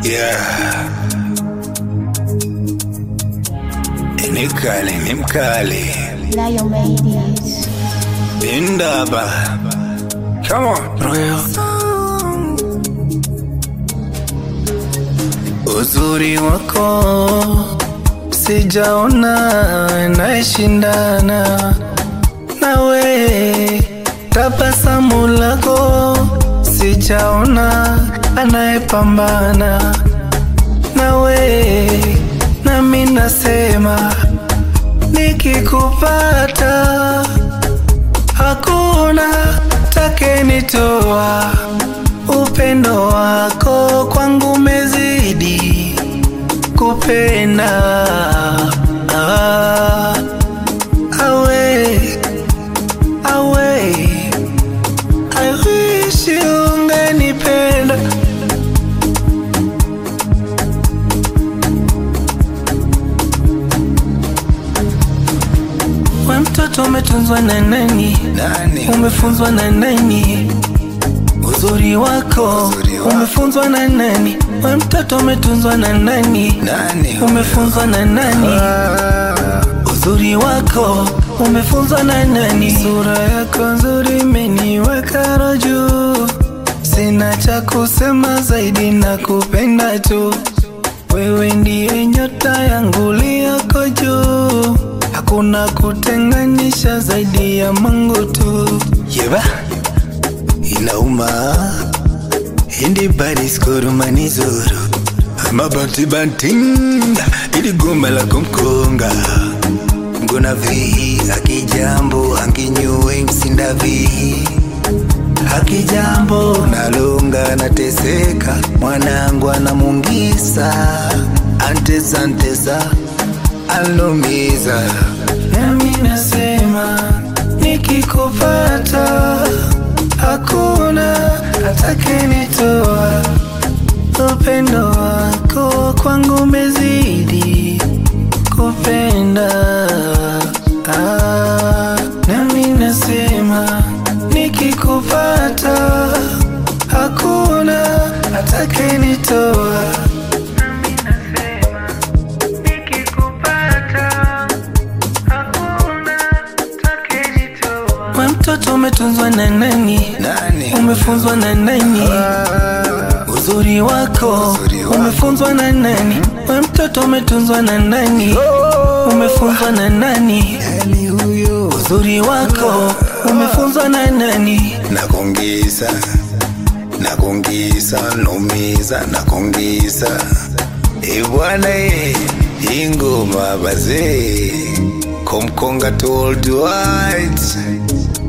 Yeah. Ni mkali, ni mkali. Lion made it. Indaba. Come on, Royal. Uzuri wako sijaona naeshindana nawe, tabasamu lako sijaona anayepambana nawe, nami nasema nikikupata hakuna takenitoa. Upendo wako kwangu mezidi kupenda ah, awe awe I wish ungenipenda we mtoto umetunzwa na nani? Nani? Umefunzwa na nani? Uzuri wako Uzuri wako. umefunzwa na nani? We mtoto umetunzwa na nani? Nani? Umefunzwa na nani? Ah, Uzuri wako umefunzwa na nani? Sura yako nzuri imeniweka roho juu, sina cha kusema zaidi na kupenda tu. Wewe ndiye nyota yangu liyoko juu, hakuna kutenganisha zaidi ya Mungu tu. Yeba inauma hindi bariskorumani zuru amabanti bantinda ili goma la kumkonga ngona vihi akijambo anginyuwe msinda vihi akijambo nalonga nateseka mwanangu anamungisa antesa antesa alumiza Nami nasema nikikupata hakuna atakayenitoa. Upendo wako kwangu umezidi kupenda. Ah, nami nasema nikikupata hakuna atakayenitoa. Nami nasema nikikupata hakuna atakayenitoa. We mtoto umetunzwa na nani? nani Umefunzwa na nani? Ah, Uzuri wako Uzuri wako. umefunzwa na nani? We mtoto umetunzwa na nani? Umefunzwa na nani? nani huyo Uzuri wako umefunzwa na nani? nakongisa nakongisa nomiza nakongisa ebwana ye ingoma bazee komkonga told white